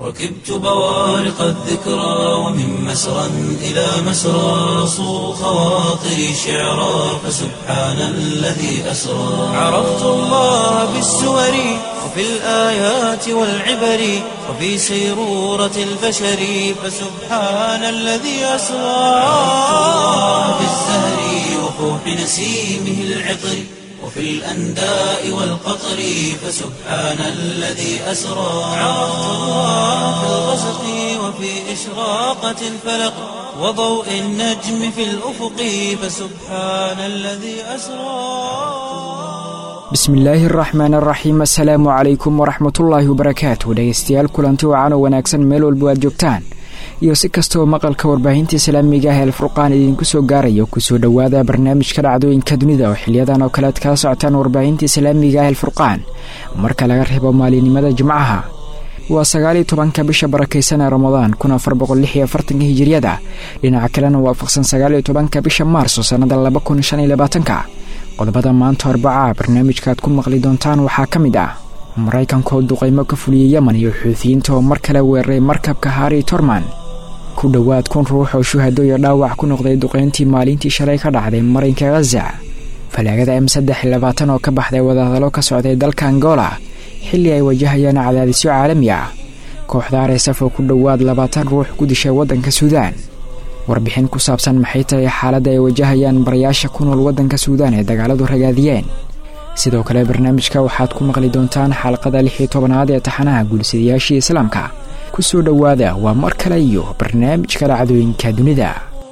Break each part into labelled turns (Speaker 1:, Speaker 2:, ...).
Speaker 1: ركبت بوارق الذكرى ومن مسرى إلى مسرى صو خواطري شعرا فسبحان الذي أسرى عرفت الله بالسور وفي الآيات والعبر وفي سيرورة البشر فسبحان الذي أسرى عرفت الله بالزهر وفوح نسيمه العطر وفي الأنداء والقطر فسبحان الذي أسرى عرفت الله في الغسق وفي إشراقة الفلق وضوء النجم في الأفق فسبحان الذي أسرى
Speaker 2: bismillaahi araxmaan araxiim assalaamu calaykum waraxmatullaahi wabarakaatu dhegeystayaal kulanti wacan oo wanaagsan meel walba aad joogtaan iyo si kastaoo maqalka warbaahinta islaamiga ah eelfurqaan idiinku soo gaarayo kusoo dhowaada barnaamijka dhacdooyinka dunida oo xiliyadan oo kale aad kala socotaan warbaahinta islaamiga ah eelfurqaan marka laga reebo maalinimada jimcaha waa sagaaliyo tobanka bisha barakaysan ee ramadaan kun afar boqol lix iyo afartanka hijiriyada dhinaca kalena waafaqsan sagaaliyo tobanka bisha maarso sannada laba kun shan iyo labaatanka qodobada maanta arbaca barnaamijka aad ku maqli doontaan waxaa ka mid ah maraykankaoo duqaymo ka fuliyey yemen iyo xuutiyiinta oo mar kale weeraray markabka harri torman ku dhowaad kun ruux oo shuhado iyo dhaawac ku noqday duqayntii maalintii shalay ka dhacday marinka khaza falaagada m saddex iyo labaatan oo ka baxday wadahadalo ka socday dalka angola xilli ay wajahayaan cadaadisyo caalami ah kooxda aresaf oo ku dhowaad labaatan ruux ku dishay waddanka suudaan warbixin ku saabsan maxay tahay xaaladda ay wajahayaan barayaasha ku nool waddanka suudaan ee dagaaladu ragaadiyeen sidoo kale barnaamijka waxaad ku maqli doontaan xalqada lix iyo tobanaad ee taxanaha guulsidayaashii islaamka ku soo dhowaada waa mar kale iyo barnaamijka dhacdooyinka dunida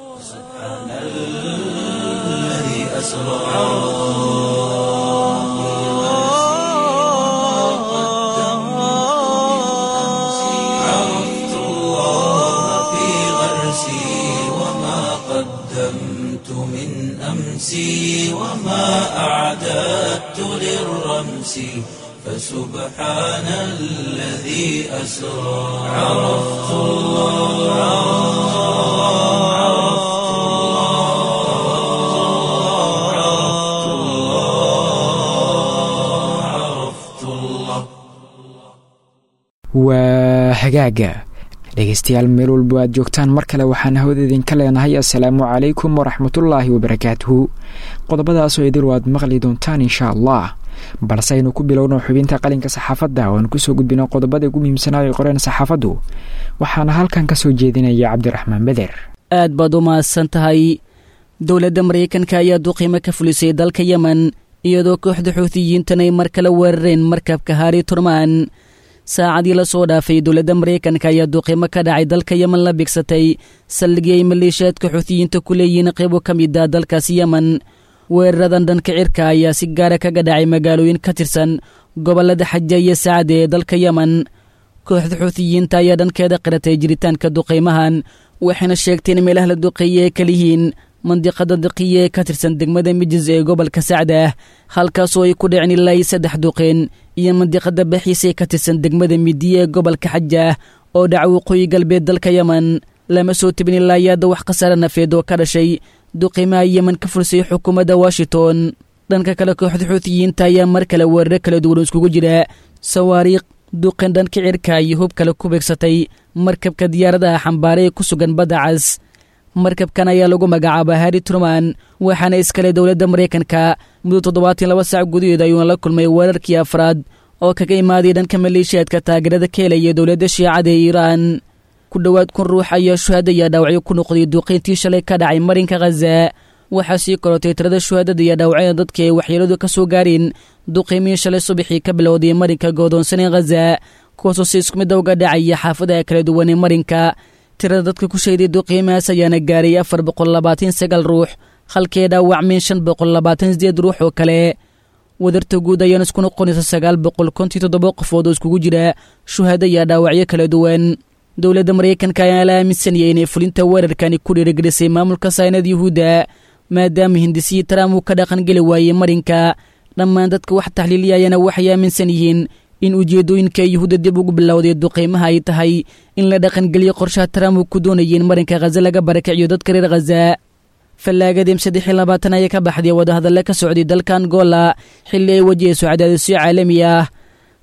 Speaker 1: عرفت الله في غرسي وما قدمت من أمسي وما أعددت للرمس فسبحان الذي أسرى عرفت الله عرفت الله عرفت الله عرفت الله
Speaker 2: waa hagaaga dhegeystayaal meel walbo aad joogtaan mar kale waxaan hawada idinka leenahay assalaamu calaykum waraxmatullaahi wabarakaatuhu qodobadaasoo idil waad maqli doontaan insha allah balse aynu ku bilowno xubinta qalinka saxaafadda oo aan kusoo gudbino qodobada ugu muhiimsanaa ay qoreen saxaafaddu waxaana halkan ka soo jeedinaya cabdiraxmaan beder
Speaker 3: aad baad u mahadsan tahay dowladda maraykanka ayaa duqiimo ka fulisay dalka yemen iyadoo kooxda xuutiyiintan ay mar kale weerareen markabka hari turman saacadii la soo dhaafay dowladda maraykanka ayaa duqiimo ka dhacay dalka yemen la bigsatay saldhigii ay maleeshiyaadka xuutiyiinta ku leeyihiin qaybo ka mid ah dalkaasi yemen weeraradan dhanka cirka ayaa si gaara kaga dhacay magaalooyin ka tirsan gobollada xaja iyo sacade ee dalka yemen kooxda xuutiyiinta ayaa dhankeeda qiratay jiritaanka duqaymahan waxayna sheegteen in meelaha la duqeeye ay kaliyihiin mandiqada daqiya ee ka tirsan degmada mijis ee gobolka sacdah halkaasoo ay ku dhiceen ilaa iyo saddex duqeen iyo mandiqada baxiis ee ka tirsan degmada midiya ee gobolka xajah oo dhaca waqooyi galbeed dalka yemen lama soo tebin ilaa yaadda wax khasaare nafeed oo ka dhashay duqiimaha yemen ka fulsay xukuumadda washington dhanka kale kooxda xuutiyiinta ayaa mar kale weeraro kala duwan iskugu jira sawaariikh duqin dhanka cirka iyo hub kale ku beegsatay markabka diyaaradaha xambaare ee ku sugan badda cas markabkan ayaa lagu magacaaba harri truman waxaana iskale dowladda maraykanka muddo toddobaatan laba saac gudaheed ayuuna la kulmay weerarkii afraad oo kaga imaaday dhanka maleeshiyaadka taageerada ka helaya dowladda shiicada ee iiraan ku dhowaad kun ruux ayaa shuhada iyo dhaawacyo ku noqday duuqiyntii shalay ka dhacay marinka khaza waxaa sii korotay tirada shuhadada iyo dhaawacyada dadkii ay waxyeeladu ka soo gaareen duqiimihii shalay subaxii ka bilowday marinka goodoonsanee khaza kuwaasoo si isku midda uga dhacaya xaafadaha kala duwan ee marinka tirada dadka ku shayday duqiimahaas ayaana gaaray afar boqol labaatan sagaal ruux halkee dhaawacmeen shan boqol labaatan sideed ruux oo kale wadarta guud ayaana isku noqonaysa sagaal boqol kontii toddoba qofood oo iskugu jira shuhada iyo dhaawacyo kala duwan dowladda maraykanka ayaa la aaminsanayay inay fulinta weerarkani ku dhiirigelisay maamulka saynada yuhuudda maadaama hindisihii trump uu ka dhaqangeli waayey marinka dhammaan dadka wax taxliiliyayana waxay aaminsan yihiin in ujeeddooyinka yuhuudda dib ugu bilowday duqaymaha ay tahay in la dhaqangeliyo qorshaha trump uu ku doonayay in marinka khaza laga barakiciyo dadka reer khaza fallaagadim saddex iyo labaatan ayaa ka baxday wadahadalle ka socday dalka angola xilli ay wajahayso cadaadisyo caalami ah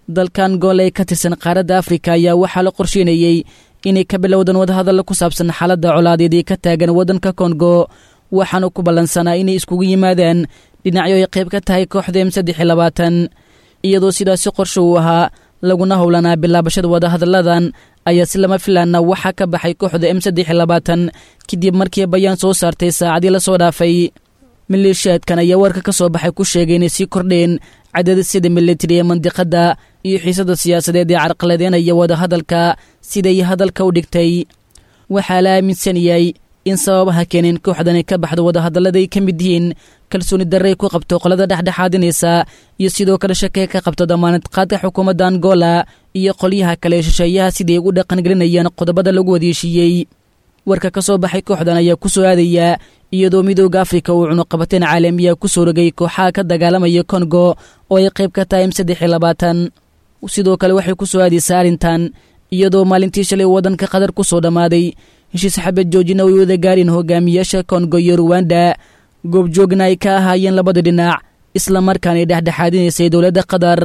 Speaker 3: dalkan gool ee ka tirsan qaaradda afrika ayaa waxaa la qorsheynayey inay ka bilowdaan wadahadalla ku saabsan xaaladda colaadeed ee ka taagan waddanka kongo waxaana ku ballansanaa inay iskugu yimaadaan dhinacyo ay qayb ka tahay kooxda m saddex iyo labaatan iyadoo sidaasi qorshe uu ahaa laguna howlanaa bilaabashada wadahadalladan ayaa si lama filaana waxaa ka baxay kooxda m saddex iyo labaatan kadib markii bayaan soo saartay saacadii lasoo dhaafay maleeshiyaadkan ayaa warka ka soo baxay ku sheegay inay sii kordheen cadadisyada militari ee mandiqadda iyo xiisada siyaasadeed ee carqaladeynaya wadahadalka siday hadalka u dhigtay waxaa la aaminsan yahay in sababaha keeneen kooxdani ka baxdo wadahadallada ay ka mid yihiin kalsooni darray ku qabto qolada dhexdhexaadinaysa iyo sidoo kale shakee ka qabto damaanad qaadka xukuumadda angola iyo qolyaha kale ee shisheeyaha siday ugu dhaqangelinayaan qodobada lagu wadeeshiiyey warka ka soo baxay kooxdan ayaa ku soo aadaya iyadoo midooda afrika uu cunuqabateen caalamiya ku soo rogay kooxaha ka dagaalamaya kongo oo ay qayb ka tahay m saddex iyo labaatan sidoo kale waxay ku soo aadaysaa arrintan iyadoo maalintii shalay waddanka qatar ku soo dhammaaday heshiis xabad joojina ay wada gaareen hogaamiyaasha kongo iyo ruwanda goobjoogna ay ka ahaayeen labada dhinac islamarkaana ay dhexdhexaadinaysay dowladda qatar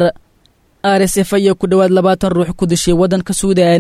Speaker 3: r s f ayaa ku dhowaad labaatan ruux ku dishay waddanka suudan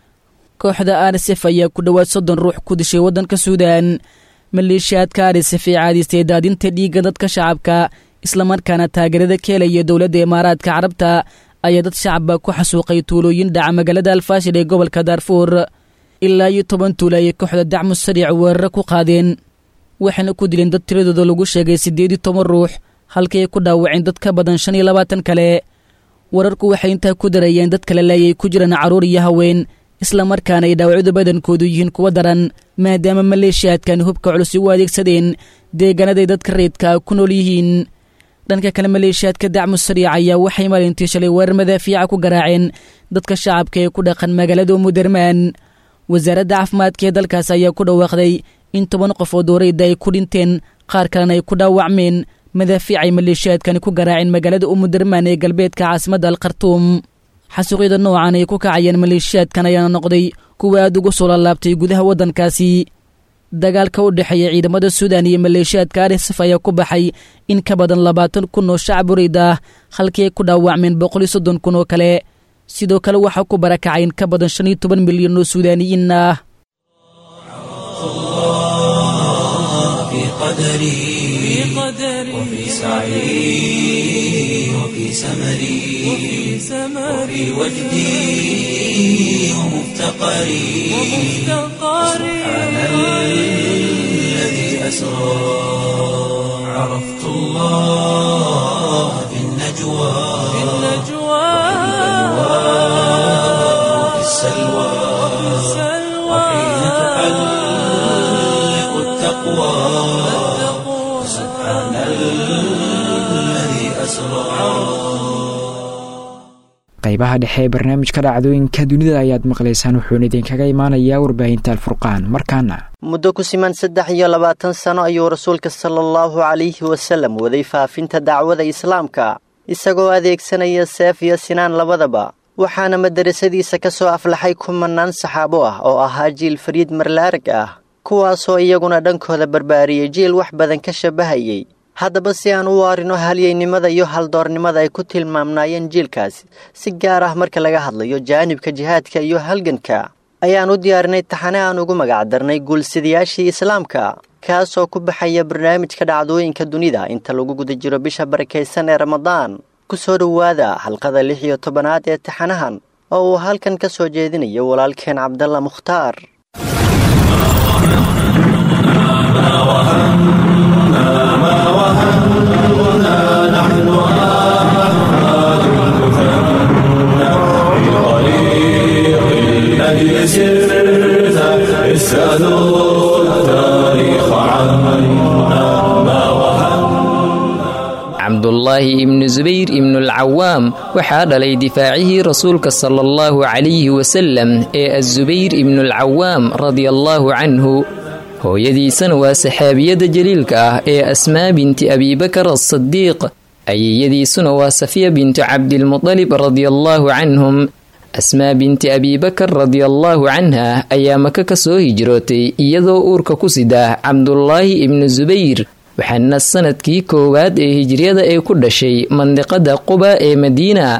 Speaker 3: kooxda r s f ayaa ku dhowaad soddon ruux ku dishay waddanka suudan maleeshiyaadka r s f ee caadiystay daadinta dhiigga dadka shacabka islamarkaana taageerada ka helaya dowladda imaaraadka carabta ayaa dad shacabba ku xasuuqay tuulooyin dhaca magaalada alfaashir ee gobolka daarfuur ilaa iyo toban tuula ayay kooxda dacmu sariic weeraro ku qaadeen waxayna ku dileen dad tiradooda lagu sheegay siddeed iyo toban ruux halkii ay ku dhaawaceen dad ka badan shan iyo labaatan kale wararku waxay intaa ku darayeen dad kale leeyay ku jiraan carruur iyo haween islamarkaana ay dhaawacyadu badankoodu yihiin kuwa daran maadaama maleeshiyaadkan hubka culus u adeegsadeen deegaanaday dadka reedka ku nool yihiin dhanka kale maleeshiyaadka dacmu sariic ayaa waxay maalintii shalay weerar madaafiica ku garaaceen dadka shacabka ee ku dhaqan magaalada umudermaan wasaaradda caafimaadka ee dalkaas ayaa ku dhawaaqday in toban qof oo doorayda ay ku dhinteen qaar kalena ay ku dhaawacmeen madaafiic ay maleeshiyaadkani ku garaaceen magaalada umudermaan ee galbeedka caasimadda alkhartuum xasuuqyada noocan ay ku kacayeen maleeshiyaadkan ayaana noqday kuwa aad ugu soo laalaabtay gudaha waddankaasi dagaalka u dhexeeya ciidamada suudan iyo maleeshiyaadka arsaf ayaa ku baxay in ka badan labaatan kun oo shacab urayd ah halkii ay ku dhaawacmeen boqol iyo soddon kun oo kale sidoo kale waxaa ku barakacay in ka badan shan iyo toban milyan oo suudaaniyiin ah
Speaker 1: وفي سعي وفي سمري وفي وجدي ومفتقري سبحان الذي أسرى عرفت الله في النجوى وفي السلوى وحين تحلق التقوى سبحان الذي أسرى
Speaker 2: qaybaha dhexe ee barnaamijka dhacdooyinka dunida ayaad maqlaysaan wuxuuna idinkaga imaanayaa warbaahinta alfurqaan markaana
Speaker 4: muddo ku siman saddex iyo labaatan sano ayuu rasuulka sala allahu calayhi wasallam waday faafinta dacwada islaamka isagoo adeegsanaya seef iyo sinaan labadaba waxaana madarasadiisa ka soo aflaxay kumanaan saxaabo ah oo ahaa jiil fariid marlaarag ah kuwaasoo iyaguna dhankooda barbaariyey jiil wax badan ka shabahayey haddaba si aan u waarino halyeynimada iyo haldoornimada ay ku tilmaamnaayeen jiilkaasi si gaar ah marka laga hadlayo jaanibka jihaadka iyo halganka ayaan u diyaarinay taxane aan ugu magacdarnay guulsidayaashii islaamka kaasoo ku baxaya barnaamijka dhacdooyinka dunida inta lagu guda jiro bisha barakaysan ee ramadaan ku soo dhowaada xalqada lix iyo tobanaad ee taxanahan oo uu halkan ka soo jeedinayo walaalkeen cabdalla mukhtaar
Speaker 5: cabdullaahi ibnu subayr ibnulcawaam waxaa dhalay difaacihii rasuulka sala allahu calayhi wasalam ee azubayr ibnulcawaam radiallaahu canhu hooyadiisana waa saxaabiyadda jaliilka ah ee asmaa binti abiibakar asadiiq ayeeyadiisuna waa safiya bintu cabdilmudalib radiallaahu canhum asmaa binti abiibakar radiallaahu canha ayaa maka ka soo hijrootay iyadoo uurka ku sida cabdulaahi ibnu subayr waxaana sanadkii koowaad ee hijriyada ay ku dhashay mandiqada quba ee madiina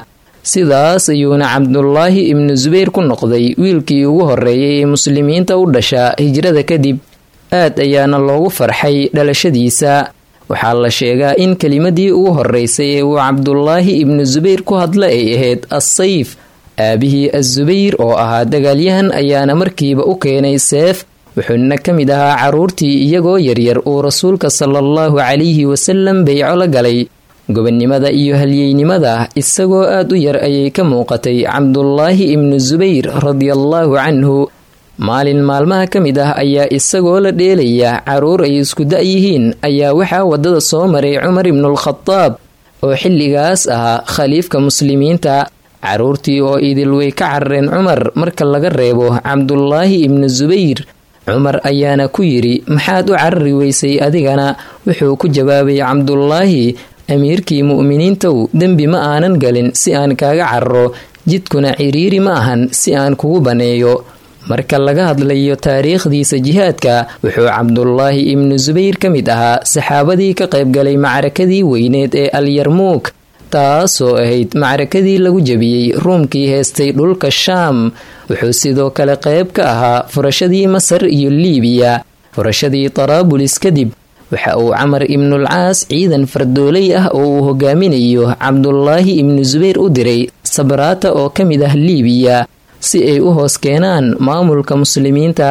Speaker 5: sidaas ayuuna cabdulaahi ibnu subayr ku noqday wiilkii ugu horreeyay ee muslimiinta u dhasha hijrada kadib aad ayaana loogu farxay dhalashadiisa waxaa la sheegaa in kelimadii ugu horreysay ee uu cabdulaahi ibnu subayr ku hadla ay ahayd assayf aabihii assubayr oo ahaa dagaalyahan ayaana markiiba u keenay seef wuxuuna ka mid ahaa carruurtii iyagoo yaryar uu rasuulka sala allahu calayhi wasalam beyco la galay gobonnimada iyo halyeynimada isagoo aad u yar ayay ka muuqatay cabdulaahi ibnu subayr radiallaahu canhu maalin maalmaha ka mid ah ayaa isagoo la dheelaya carruur ay isku da-yihiin ayaa waxaa waddada soo maray cumar ibnualkhadaab oo xilligaas ahaa khaliifka muslimiinta carruurtii oo idil way ka carareen cumar marka laga reebo cabdulaahi ibnu subayr cumar ayaana ku yidhi maxaad u carari weysay adigana wuxuu ku jawaabay cabdulaahi amiirkii mu'miniintow dembi ma aanan galin si aan kaaga cararo jidkuna ciriiri ma ahan si aan kugu baneeyo marka laga hadlayo taariikhdiisa jihaadka wuxuu cabdulaahi ibnu subayr ka mid ahaa saxaabadii ka qaybgalay macrakadii weyneed ee alyarmuuk taasoo ahayd macrakadii lagu jebiyey ruumkii heestay dhulka shaam wuxuu sidoo kale qayb ka ahaa furashadii masar iyo liibiya furashadii taraabulis kadib waxa uu camar ibnulcaas ciidan fardooley ah oo uu hogaaminayo cabdulaahi ibnu subayr u diray sabraata oo ka mid ah liibiya si ay u hoos keenaan maamulka muslimiinta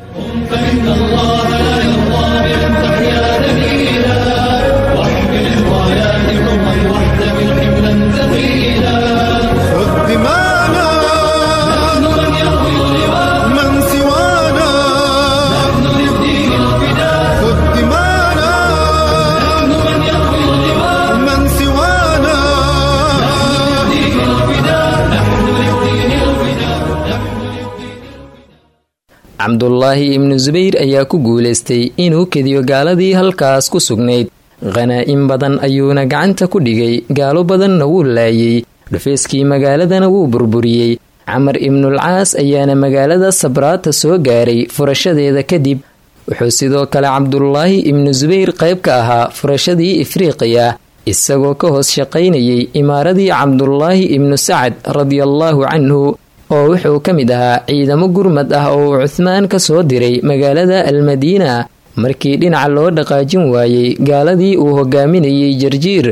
Speaker 5: cabdulaahi ibnu subayr ayaa ku guulaystay inuu kediyo gaaladii halkaas ku sugnayd khanaa'in badan ayuuna gacanta ku dhigay gaalo badanna wuu laayay dhufeyskii magaaladana wuu burburiyey camar ibnulcaas ayaana magaalada sabraata soo gaaray furashadeeda kadib wuxuu sidoo kale cabdulaahi ibnu subayr qayb ka ahaa furashadii ifriiqiya isagoo ka hoos shaqaynayay imaaradii cabdulaahi ibnu sacad radiallaahu canhu oo wuxuu ka mid ahaa ciidamo gurmad ah oo uu cuhmaan ka soo diray magaalada almadiina markii dhinaca loo dhaqaajin waayey gaaladii uu hogaaminayay jarjiir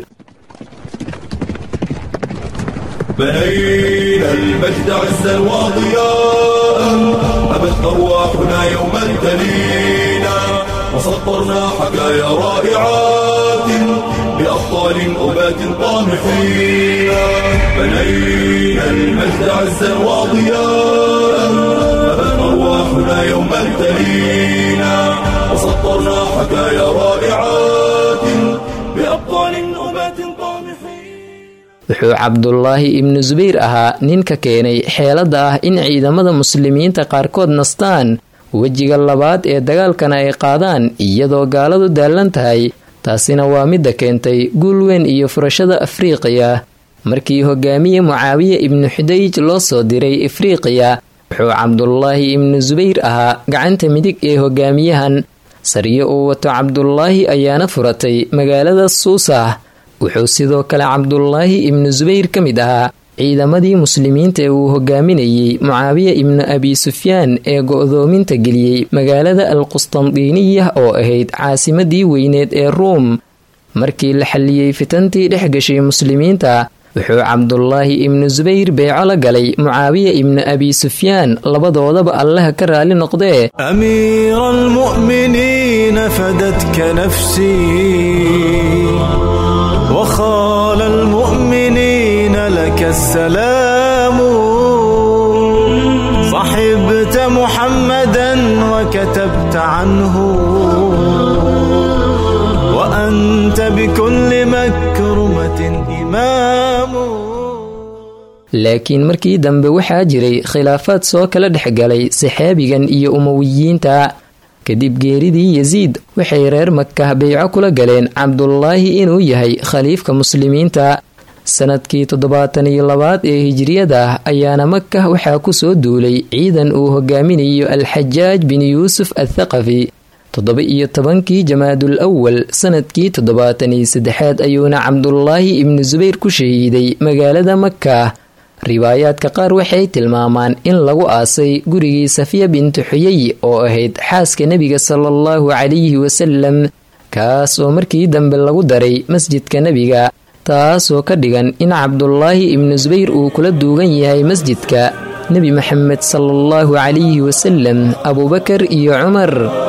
Speaker 1: بنينا المجد عزا وضياء أبت أرواحنا يوما تلينا وسطرنا حكايا رائعات بأبطال أبات طامحين بنينا المجد عزا وضياء أبت أرواحنا يوما تلينا وسطرنا حكايا رائعات بأبطال أبات طامحين
Speaker 5: wuxuu cabdulaahi ibnu subayr ahaa ninka keenay xeelada ah in ciidamada muslimiinta qaarkood nastaan wejiga labaad ee dagaalkana ay qaadaan iyadoo gaaladu daallan tahay taasina waa midda keentay guul weyn iyo furashada afriiqiya markii hogaamiye mucaawiye ibnu xudayj loo soo diray afriiqiya wuxuu cabdulaahi ibnu subayr ahaa gacanta midig ee hogaamiyahan sariyo uu wato cabdulaahi ayaana furatay magaalada suusah wuxuu sidoo kale cabdulaahi ibnu subayr ka mid ahaa ciidamadii muslimiinta ee uu hogaaminayey mucaawiya ibnu abi sufyaan ee go'doominta geliyey magaalada al qustandiiniya oo ahayd caasimadii weyneed ee ruum markii la xalliyey fitantii dhex gashay muslimiinta wuxuu cabdulaahi ibnu subayr beeco la galay mucaawiya ibnu abi sufyaan labadoodaba allaha ka raali noqdee
Speaker 6: أمير المؤمنين فدتك نفسي وخال المؤمنين لك السلام صحبت محمدا وكتبت عنه وأنت بكل مكرمة إمام
Speaker 5: laakiin markii dambe waxaa jiray khilaafaad soo kala dhexgalay saxaabigan iyo umowiyiinta kadib geeridii yasiid waxay reer makah beyco kula galeen cabdulaahi inuu yahay khaliifka muslimiinta sanadkii toddobaatan iyo labaad ee hijriyada ayaana makah waxaa kusoo duulay ciidan uu hogaaminayo alxajaaj bin yuusuf athaqafi toddoba iyo tobankii jamaadul awal sanadkii toddobaatan iyo saddexaad ayuuna cabdulaahi ibnu subayr ku shahiiday magaalada makah riwaayaadka qaar waxay tilmaamaan in lagu aasay gurigii safiya bintu xuyay oo ahayd xaaska nebiga sala allahu calayhi wasalam kaas oo markii dambe lagu daray masjidka nebiga taasoo ka dhigan in cabdulaahi ibnu subayr uu kula duugan yahay masjidka nebi maxamed sala allahu calayhi wasalam abuubakar iyo cumar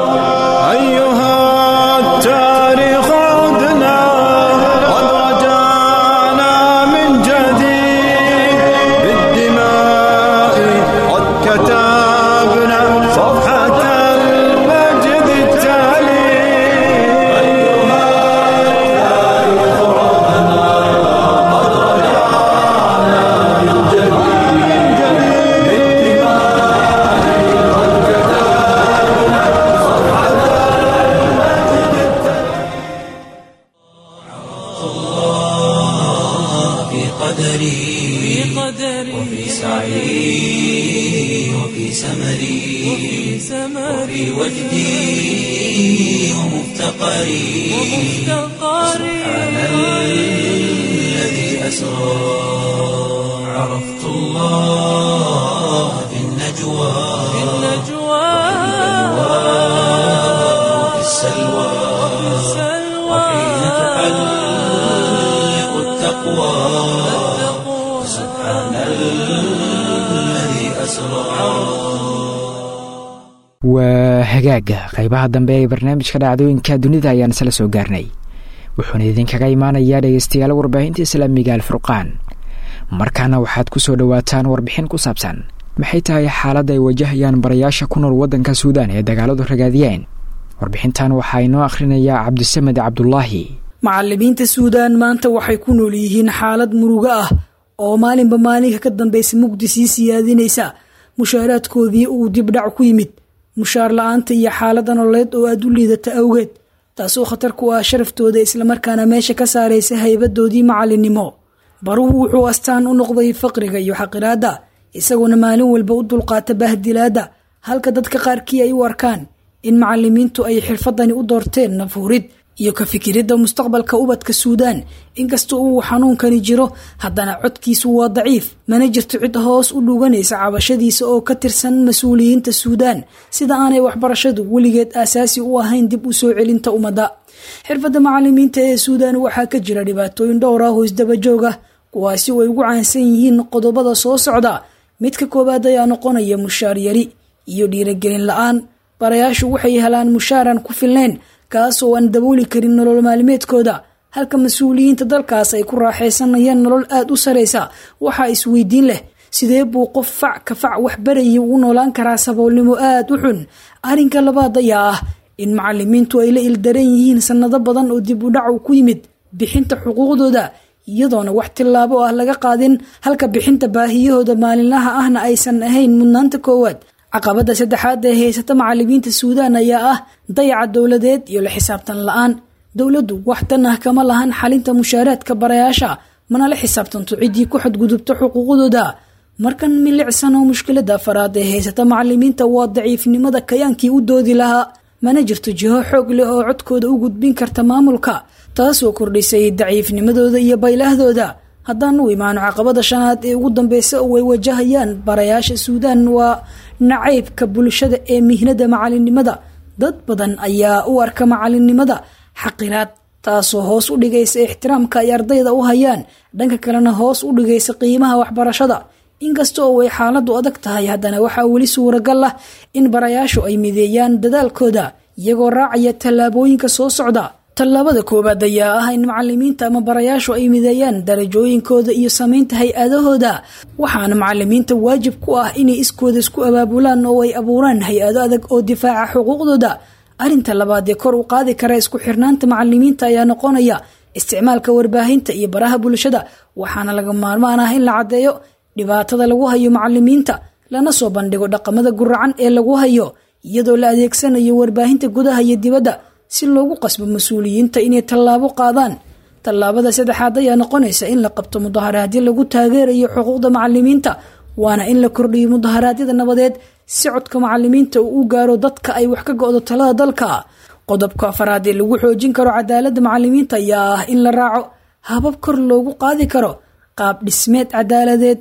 Speaker 2: waa hagaaga qaybaha dambe ee barnaamijka dhacdooyinka dunida ayaan isla soo gaarnay wuxuuna idinkaga imaanayaa dhegeystayaal warbaahinta islaamiga alfurqaan markaana waxaad ku soo dhowaataan warbixin ku saabsan maxay tahay xaaladda ay wajahayaan barayaasha ku nool waddanka suudaan ee dagaaladu ragaadiyeen warbixintan waxaa inoo akhrinayaa cabdisamed cabdulaahi
Speaker 7: macalimiinta suudaan maanta waxay ku nool yihiin xaalad murugo ah oo maalinba maalinka ka dambaysa mugdi sii siyaadinaysa mushaaraadkoodii uu dibdhac ku yimid mushaar la-aanta iyo xaalada nololeed oo aad u liidata awgeed taasoo khatar ku ah sharaftooda islamarkaana meesha ka saaraysa haybadoodii macalinimo baruhu wuxuu astaan u noqday faqriga iyo xaqiraadda isagoona maalin walba u dulqaata bahdilaadda halka dadka qaarkii ay u arkaan in macalimiintu ay xirfadani u doorteen nafhurid iyo ka fikiridda mustaqbalka ubadka suudaan inkasta uu xanuunkani jiro haddana codkiisu waa daciif mana jirto cid hoos u dhuganaysa cabashadiisa oo ka tirsan mas-uuliyiinta suudaan sida aanay waxbarashadu weligeed aasaasi u ahayn dib u soo celinta ummadda xirfadda macalimiinta ee suudaan waxaa ka jira dhibaatooyin dhowr ah oo isdabajoog ah kuwaasi oo ay ugu caansan yihiin qodobada soo socda midka koowaad ayaa noqonaya mushaar yari iyo dhiiragelin la-aan barayaashu waxay helaan mushaaran ku filnayn kaasoo aan dabooli karin nolol maalmeedkooda halka mas-uuliyiinta dalkaas ay ku raaxaysanayaan nolol aada u saraysa waxaa isweydiin leh sidee buu qof fac ka fac wax barayay ugu noolaan karaa saboolnimo aada u xun arrinka labaad ayaa ah in macalimiintu ay la ildaran yihiin sannado badan oo dib u dhacu ku yimid bixinta xuquuqdooda iyadoona wax tillaabo ah laga qaadin halka bixinta baahiyahooda maalinlaha ahna aysan ahayn mudnaanta koowaad caqabada saddexaad ee haysata macalimiinta suudaan ayaa ah dayaca dowladeed iyo la xisaabtan la-aan dowladdu wax tan ah kama lahan xalinta mushaaraadka barayaasha mana la xisaabtanto ciddii ku xadgudubta xuquuqdooda markan milicsan oo mushkilada afaraad ee haysata macalimiinta waa daciifnimada kayaankii u doodi lahaa mana jirto jiho xoog leh oo codkooda u gudbin karta maamulka taasoo kordhisay daciifnimadooda iyo baylahdooda haddaan u imaano caqabada shanaad ee ugu dambeysa oo ay wajahayaan barayaasha suudaan waa nacaybka bulshada ee mihnada macalinimada dad badan ayaa u arka macalinimada xaqiraad taasoo hoos u dhigaysa ixtiraamka ay ardayda u hayaan dhanka kalena hoos u dhigaysa qiimaha waxbarashada inkasta oo ay xaaladu adag tahay haddana waxaa weli suuragal ah in barayaashu ay mideeyaan dadaalkooda iyagoo raacaya tallaabooyinka soo socda tallaabada koowaad ayaa ah in macalimiinta ama barayaashu ay mideeyaan darajooyinkooda iyo samaynta hay-adahooda waxaana macalimiinta waajib ku ah inay iskooda isku abaabulaan oo ay abuuraan hay-ado adag oo difaaca xuquuqdooda arrinta labaad ee kor u qaadi kara isku xirnaanta macalimiinta ayaa noqonaya isticmaalka warbaahinta iyo baraha bulshada waxaana laga maarmaan ah in la caddeeyo dhibaatada lagu hayo macalimiinta lana soo bandhigo dhaqamada guracan ee lagu hayo iyadoo la adeegsanayo warbaahinta gudaha iyo dibadda si loogu qasbo mas-uuliyiinta inay tallaabo qaadaan tallaabada saddexaad ayaa noqonaysa in la qabto mudaharaadyo lagu taageerayo xuquuqda macalimiinta waana in la kordhiyo mudaharaadyada nabadeed si codka macalimiinta uu u gaaro dadka ay wax ka go-do talada dalka qodobka afaraad ee lagu xoojin karo cadaaladda macalimiinta ayaa ah in la raaco habab kor loogu qaadi karo qaab dhismeed cadaaladeed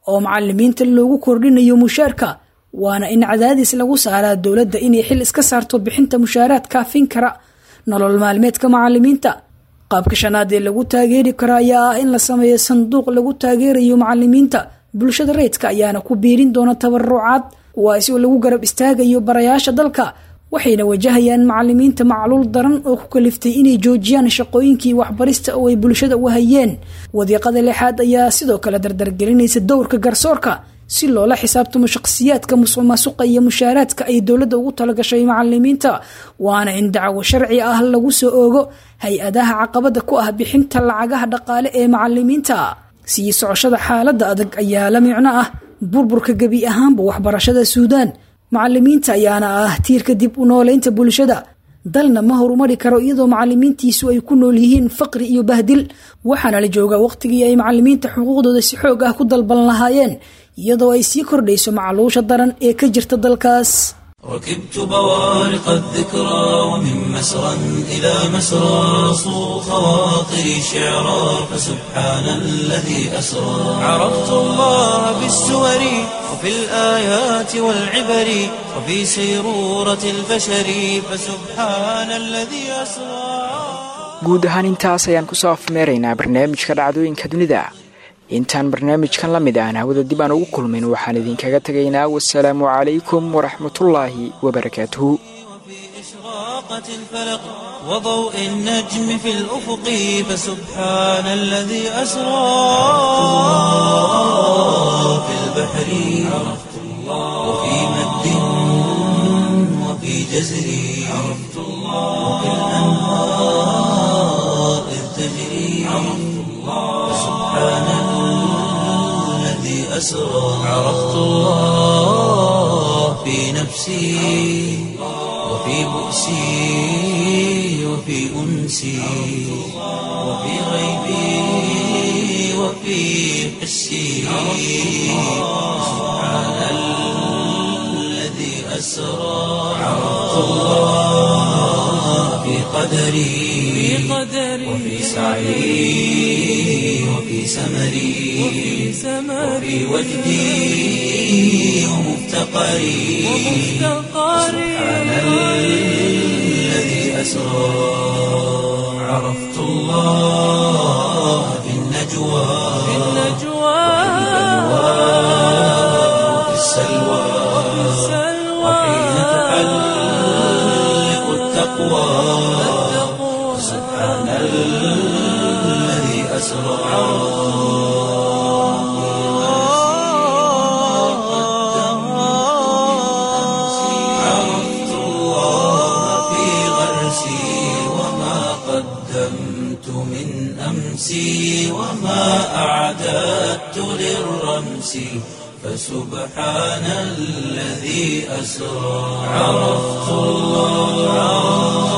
Speaker 7: oo macalimiinta loogu kordhinayo mushaarka waana in cadaadis lagu saaraa dowladda inay xil iska saarto bixinta mushaaraad kaafin kara nolol maalmeedka macalimiinta qaabka shanaad ee lagu taageeri karo ayaa ah in la sameeyo sanduuq lagu taageerayo macalimiinta bulshada rayidka ayaana ku biirin doona tabarucaad kuwaasi oo lagu garab istaagayo barayaasha dalka waxayna wajahayaan macalimiinta macluul daran oo ku kaliftay inay joojiyaan shaqooyinkii waxbarista oo ay bulshada u hayeen wadiiqada lixaad ayaa sidoo kale dardargelinaysa dowrka garsoorka si loola xisaabtamo shaqsiyaadka musuq maasuqa iyo mushaaraadka ay dowladda ugu talagashay macalimiinta waana in dacwo sharci ah lagu soo oogo hay-adaha caqabada ku ah bixinta lacagaha dhaqaale ee macalimiinta sii socoshada xaaladda adag ayaa la micno ah burburka gebi ahaanba waxbarashada suudaan macalimiinta ayaana ah tiirka dib u nooleynta bulshada dalna ma horumari karo iyadoo macalimiintiisu ay ku nool yihiin faqri iyo bahdil waxaana la joogaa waqtigii ay macalimiinta xuquuqdooda si xoog ah ku dalban lahaayeen iyadoo ay sii kordhayso macluusha daran ee ka jirta dalkaas
Speaker 8: ركبت بوارق الذكرى ومن مسرى إلى مسرى صو خواطري شعرا فسبحان الذي أسرى عرفت الله بالسور وفي الآيات والعبر وفي سيرورة البشر فسبحان الذي أسرى
Speaker 2: guud ahaan intaas ayaan kusoo afmeeraynaa barnaamijka dhacdooyinka dunida intaan barnaamijkan la mid aan hawada dib aan ugu kulmin waxaan idinkaga tegaynaa wasalaamu calaykum waraxmatullaahi wabarakaatuhu
Speaker 8: إشراقة الفلق وضوء النجم في الأفق فسبحان الذي أسرى في البحر عرفت الله وفي مد وفي جزر عرفت الله وفي الأنهار إذ تجري عرفت الله سبحان الذي أسرى عرفت الله في نفسي وفي بؤسي وفي أنسي وفي غيبي وفي حسي سبحان الذي أسرى عرفت الله في قدري وفي سعي وفي سمري وفي وجدي ومفتقري سبحان الذي أسرى عرفت الله في النجوى وفي السلوى وحين تحلق التقوى سبحان الذي أسرى عرفت الله في غرسي وما قدمت من أمسي وما أعددت للرمس فسبحان الذي أسرى عرفت الله